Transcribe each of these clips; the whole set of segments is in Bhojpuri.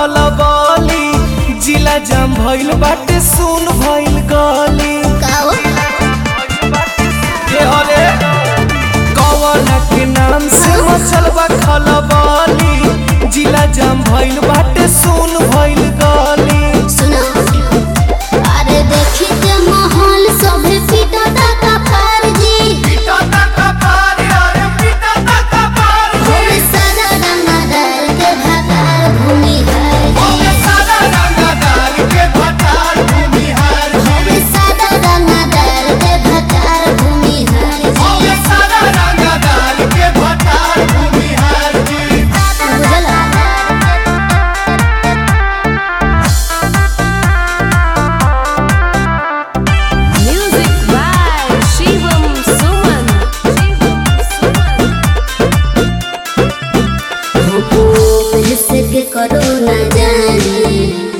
खलबली जिला जाम भइल बाटे सुन भइल गली काओ के हले कवन के नाम से मचल बा खलबली जिला जाम भइल बाटे सुन भइल गली सुनो अरे देखी के माहौल सभे पिटा का पार जी भूमि सादा रंगदार के भातार भूमि है जी भूमि सादा रंगदार के भातार भूमि है जी बुझला Music by Shivam Suman. के करो न जाने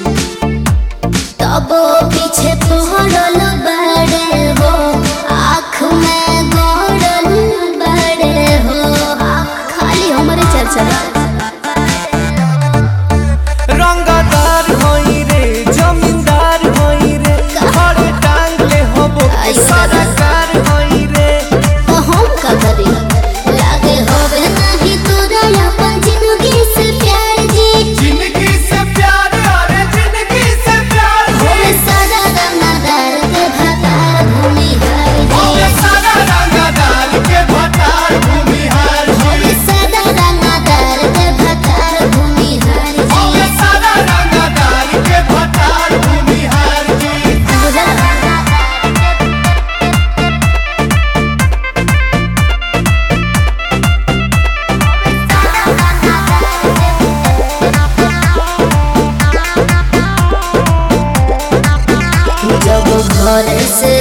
तब पीछे पहरल बड़े हो आँख में गड़ल बड़े हो खाली हमारे चर्चा रंगदार होई रे जमींदार होई रे घरे टांग ले हबो सरकार होई रे तो हम का करी लागे होवे नहीं तोरा अपन जिंदगी से प्यार जी जिंदगी से प्यार अरे जिंदगी से प्यार भूमि सादा रंगदार के भातार भूमि है जी सारा रंगदार के भटार भूमिहार भूमि सादा रंगदार के भातार भूमि है जी सारा रंगदार के भटार भूमिहार जी बुझला जब घर से